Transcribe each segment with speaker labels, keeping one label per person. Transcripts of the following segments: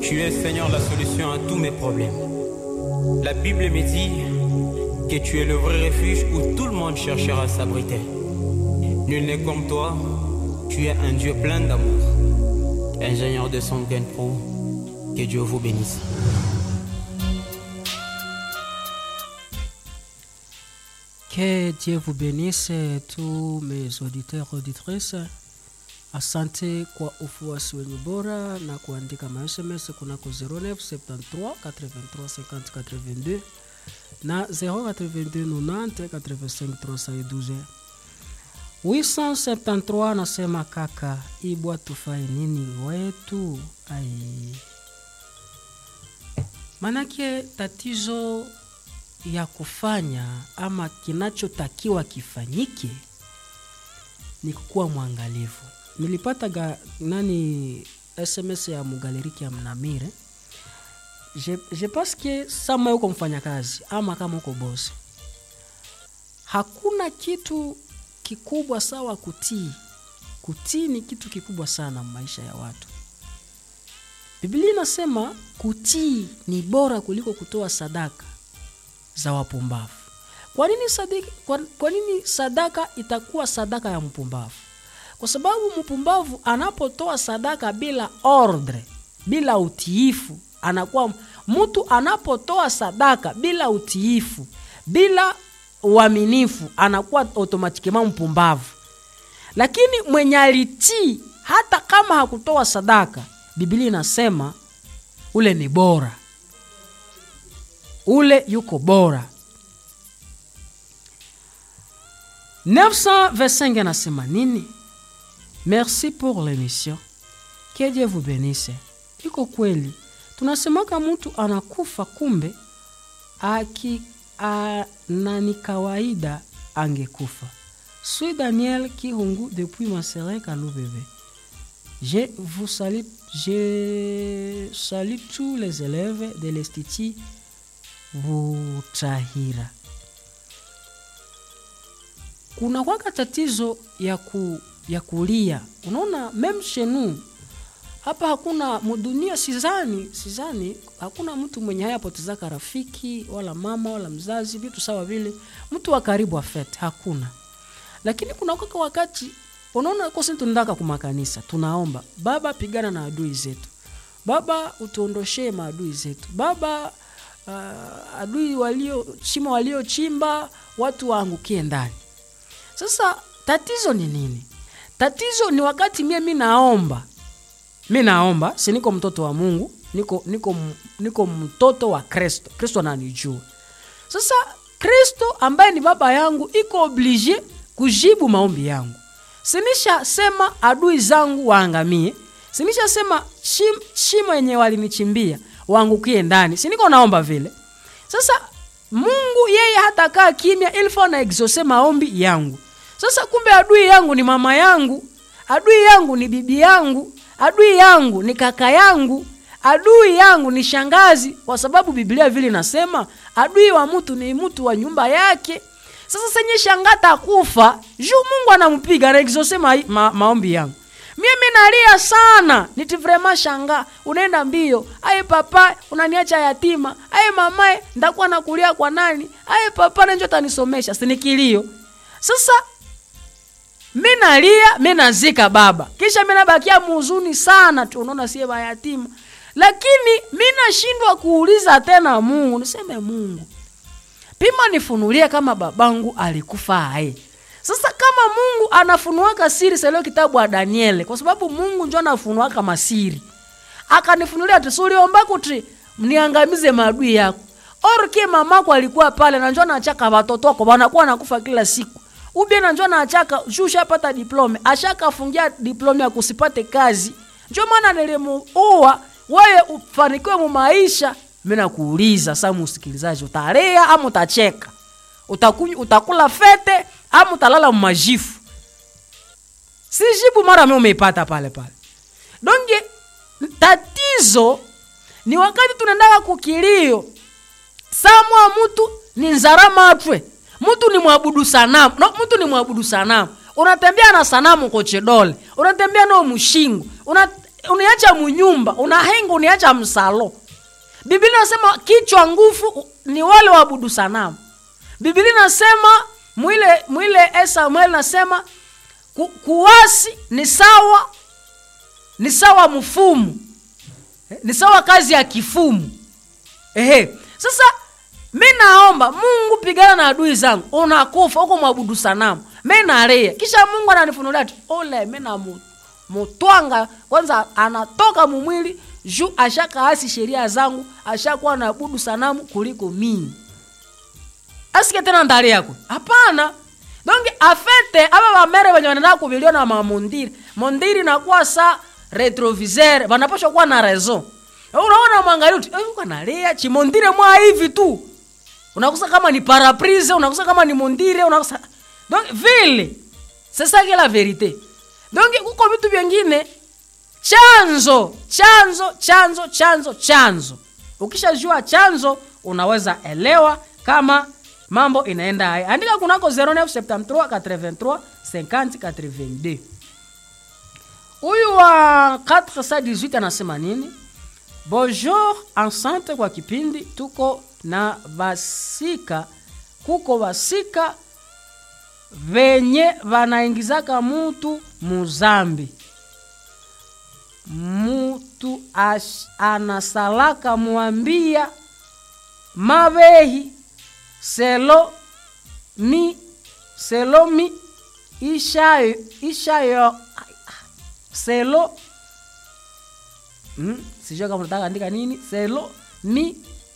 Speaker 1: Tu es, Seigneur, la solution à tous mes problèmes. La Bible me dit que tu es le vrai refuge où tout le monde cherchera à s'abriter. Nul n'est comme toi, tu es un Dieu plein d'amour. Ingénieur de son Gain Pro, que Dieu vous bénisse.
Speaker 2: Que Dieu vous bénisse tous mes auditeurs auditrices. Asante kwa ufuasi wenye bora na kuandika masms kunako 0973 83 50 82 na 082 90 85 312. 873 nasema kaka, ibwa tufai nini wetu? Ai, manake tatizo ya kufanya ama kinachotakiwa kifanyike ni kukuwa mwangalifu. Nilipata ga, nani SMS ya mugaleriki ya Mnamire. Je, je pense que sama uko mfanyakazi ama kama uko bosi, hakuna kitu kikubwa sawa kutii. Kutii ni kitu kikubwa sana maisha ya watu. Biblia inasema kutii ni bora kuliko kutoa sadaka za wapumbavu. Kwa nini sadaka, kwa, kwa nini sadaka itakuwa sadaka ya mpumbavu? Kwa sababu mpumbavu anapotoa sadaka bila ordre, bila utiifu, anakuwa mtu anapotoa sadaka bila utiifu, bila uaminifu, anakuwa automatikema mpumbavu. Lakini mwenye alitii, hata kama hakutoa sadaka, Biblia inasema ule ni bora, ule yuko bora. 925 anasema nini? Merci pour l'émission. Que Dieu vous bénisse. Iko kweli, tunasemaka mtu anakufa, kumbe aki a, na ni kawaida angekufa. Suis Daniel Kihungu depuis Maserin Kalubebe. Je vous salue, je salue tous les élèves de l'Institut Butahira. Kuna kwaka tatizo ya ku ya kulia. Unaona, meme shenu hapa hakuna mudunia, sizani sizani, hakuna mtu mwenye haya potezaka rafiki wala mama wala mzazi, vitu sawa vile, mtu wa karibu afete hakuna. Lakini kuna kaka wakati unaona kosi tunataka kumakanisa, tunaomba Baba, pigana na adui zetu, Baba utuondoshee maadui zetu, Baba uh, adui walio chima waliochimba watu waangukie ndani. Sasa tatizo ni nini? Tatizo ni wakati mie mi naomba mi naomba, si niko mtoto wa Mungu, niko niko niko mtoto wa Kristo. Kristo ananijua. Sasa Kristo ambaye ni baba yangu iko oblige kujibu maombi yangu. Sinisha sema adui zangu waangamie, sinisha sema shim, shimo yenye walinichimbia waangukie ndani, si niko naomba vile. Sasa Mungu yeye hatakaa kimya, ilifo na exauce maombi yangu. Sasa kumbe adui yangu ni mama yangu, adui yangu ni bibi yangu, adui yangu ni kaka yangu, adui yangu ni shangazi, kwa sababu Biblia vile inasema adui wa mtu ni mtu wa nyumba yake. Sasa senye shangata kufa juu Mungu anampiga na exauce ma, ma, maombi yangu. Mimi nalia sana, niti vrema shanga, unaenda mbio. Aye papa, unaniacha yatima. Aye mamae, ndakuwa nakulia kwa nani? Aye papa, nanjo tanisomesha, sinikilio. Sasa mi nalia mi nazika baba kisha mi nabakia muhuzuni sana tu unaona sie bayatima lakini mi nashindwa kuuliza tena mungu niseme mungu pima nifunulie kama babangu alikufa aye sasa kama mungu anafunuaka siri seleo kitabu wa daniele kwa sababu mungu njo anafunuaka masiri akanifunulia tisuliombako ti mniangamize maadui yako orke mamako alikuwa pale nanjo nachaka watoto wako wanakuwa nakufa kila siku ubie nanjo naachaka juu ushapata diplome ashakafungia diplome ya kusipate kazi njo maana nilimuua wewe ufanikiwe mu maisha mi nakuuliza sa msikilizaji utalia ama utacheka Utakuny, utakula fete ama utalala mumajifu si jibu mara mi umeipata pale pale donge tatizo ni wakati tunaendaka kukilio samwa mtu ni nzarama atwe mtu ni mwabudu sanamu no, mtu ni mwabudu sanamu unatembea na sanamu kochedole unatembea nao mshingo una uniacha munyumba unahenga uniacha msalo biblia inasema kichwa nguvu ni wale waabudu sanamu biblia inasema mwile mwile e samuel nasema ku, kuwasi ni sawa ni sawa mfumu Eh, ni sawa kazi ya kifumu ehe sasa mi naomba mungu pigana na adui zangu unakufa huko mwabudu sanamu mi nalia kisha mungu ananifunulia tu ole mi namu mutwanga kwanza anatoka mumwili juu ashakaasi sheria zangu ashakuwa naabudu sanamu kuliko mimi asike tena ndali yako hapana donc afete aba bamere benye banaenda kubiliwa na mamondiri mondiri nakuwa sa retroviseur banapashwa kuwa na raison unaona mwangalia uti "Eh, uko analia chimondire mwa hivi tu unakusa kama ni paraprise unakusa kama ni mondire unakusa donc vile c'est ça que la vérité donc kuko vitu vyengine chanzo chanzo chanzo chanzo chanzo ukishajua chanzo unaweza elewa kama mambo inaenda haya andika kunako 0973 83 50 82 huyu wa 418 anasema nini bonjour enceinte kwa kipindi tuko na vasika kuko vasika venye vanaingizaka mutu muzambi mutu ash- anasalaka mwambia mavehi selo mi selo mi ishayo ishayo selo mm, sijua kama nataka andika nini selo mi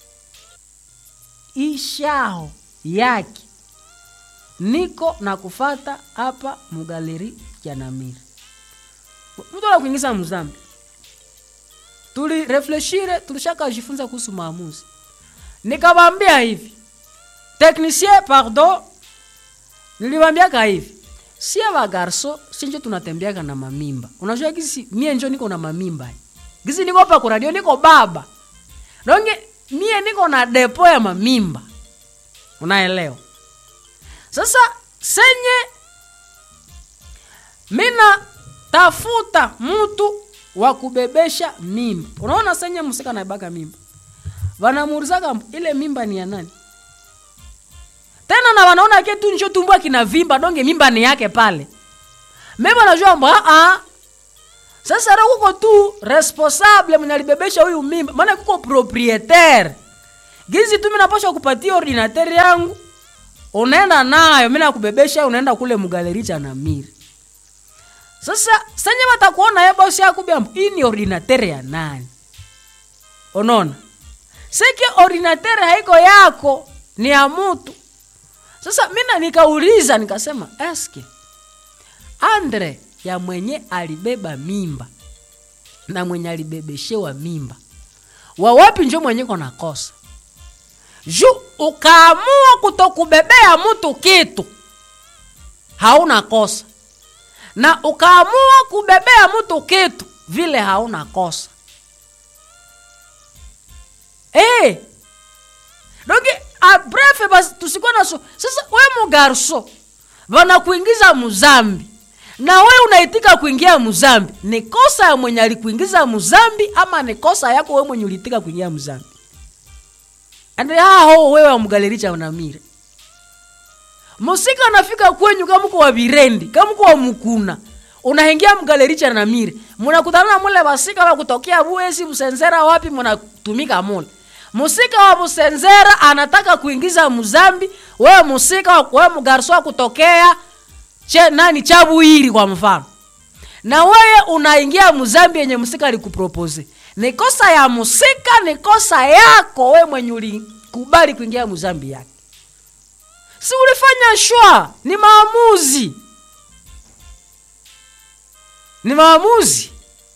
Speaker 2: ishao yake niko na kufata hapa mugaleri janamiri mtu ala kuingiza mzambi tulirefleshire tulishakajifunza kuhusu maamuzi nikawambia hivi technicien pardon niliwambiaka hivi sie bagarso sinjo tunatembeaka na mamimba unajua gisi mie njo niko na mamimba gisi niko pa kuradio niko baba donge mie niko na depo ya mamimba unaelewa sasa senye mina tafuta mtu wa kubebesha mimba unaona senye msika naibaka mimba wanamuurizaka ile mimba ni ya nani tena na wanaona ke tu njo tumbo kina vimba donge mimba ni yake pale mema najua mba a sasa ra kuko tu responsable mwenye alibebesha huyu mimba maana kuko proprietaire gizi tu minapasha kupatia ordinateur yangu unaenda nayo mi nakubebesha unaenda kule mugaleri cha namiri sasa senye watakuona ye bosi yakubia hii ni ordinateur ya nani unaona seke ordinateur haiko yako ni ya mutu sasa mina nikauliza nikasema eske andre ya mwenye alibeba mimba na mwenye alibebeshewa mimba wawapi njo mwenye kona kosa ju ukaamua kutokubebea mtu kitu hauna kosa na ukaamua kubebea mtu kitu vile hauna kosa hey, donc bref basi tusikuwa na so sasa we mugarso wanakuingiza muzambi na we unaitika kuingia muzambi ni kosa ya mwenye alikuingiza muzambi ama ni kosa yako we mwenye ulitika kuingia muzambi ande haho wewe wamugalericha unamire musika anafika kwenyu kama uko wa virendi kama uko wa mukuna unaingia mgalericha na mire munakutana na mule basika wa kutokea buesi busenzera wapi munatumika mule musika wa busenzera anataka kuingiza muzambi wewe musika wewe mugarso wa kutokea che nani chabuiri kwa mfano na wewe unaingia muzambi yenye musika alikupropose ni kosa ya musika ni kosa yako we mwenye ulikubali kuingia muzambi yake si ulifanya shwa ni maamuzi ni maamuzi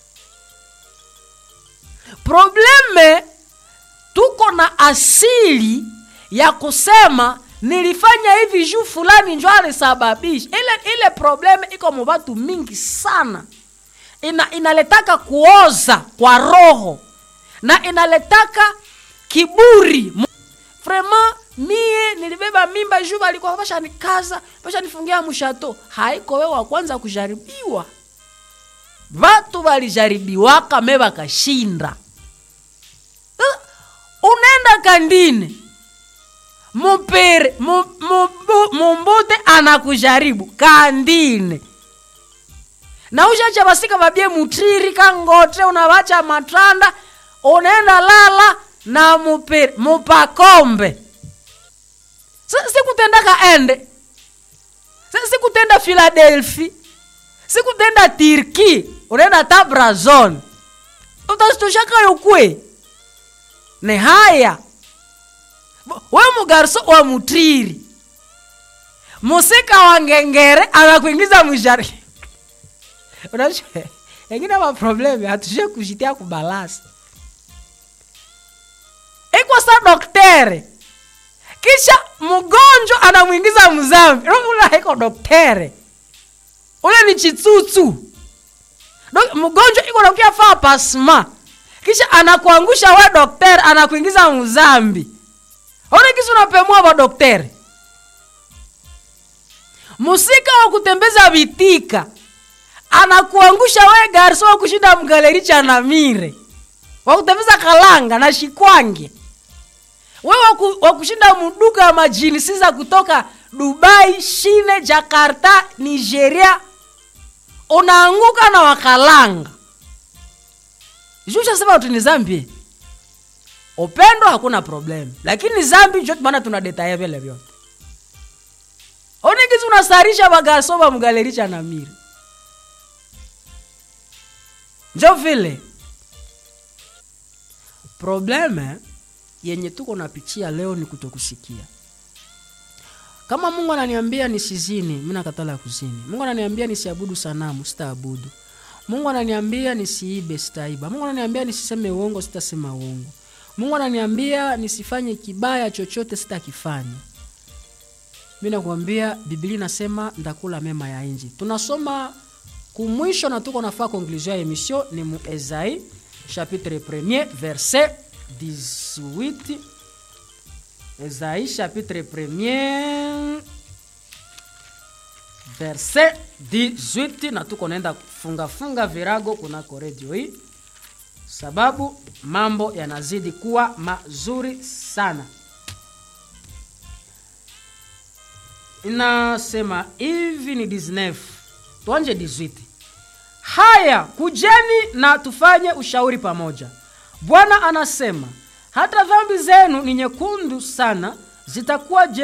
Speaker 2: probleme tuko na asili ya kusema nilifanya hivi juu fulani njo alisababisha ile ile probleme iko mubatu mingi sana ina, inaletaka kuoza kwa roho na inaletaka kiburi vraimen mie nilibeba mimba juu balikuwa bashanikaza bashanifungia mshato haiko wewe wa kwanza kujaribiwa vatu valijaribiwaka me vakashinda Sasa, unaenda kandine mupere mu- mu- mu- mumbute anakujaribu kandine na ushacha vasika vabye mutriri kangote unavacha matanda unaenda lala na mupere mupakombe Si- sikutenda kaende Si- sikutenda philadelphi sikutenda turki unaenda tabrazon utazitoshakayo kwe ni haya we mugarso wa mutriri musika wa ngengere anakuingiza mwishari unajua engine maprobleme hatushe kushitia kubalasi iko sa doktere kisha mgonjwa anamwingiza mzambi ula iko doktere ule ni chitsutsu Dok- mgonjwa iko nakuya faa pasma kisha anakuangusha we doktere anakuingiza mzambi aone kisi unapemua va doktere musika wa kutembeza vitika anakuangusha we garso wa kushinda mgaleri cha namire wa kutembeza kalanga na shikwange we waku, wa kushinda muduka ya majinisi za kutoka dubai shine jakarta nigeria unaanguka na wakalanga jushasema uti ni zambi upendo hakuna problem lakini zambi njo maana tuna detaye vile vyote onikizi unasarisha bagaso bamugalerisha na miri njo vile probleme yenye tuko napitia leo ni kutokusikia kama mungu ananiambia nisizini mi nakatala kuzini mungu ananiambia nisiabudu sanamu sitaabudu mungu ananiambia nisiibe sitaiba mungu ananiambia nisiseme uongo sitasema uongo mungu ananiambia nisifanye kibaya chochote sitakifanya mi nakuambia biblia inasema ndakula mema ya inji tunasoma kumwisho na tuko nafaa conclusion ya emission ni mu ezai chapitre 1 verset 18 ezai chapitre 1 verset 18 na tuko naenda fungafunga virago kunako redio hii sababu mambo yanazidi kuwa mazuri sana inasema hivi ni 19 tuanje 18 haya kujeni na tufanye ushauri pamoja bwana anasema hata dhambi zenu ni nyekundu sana zitakuwa je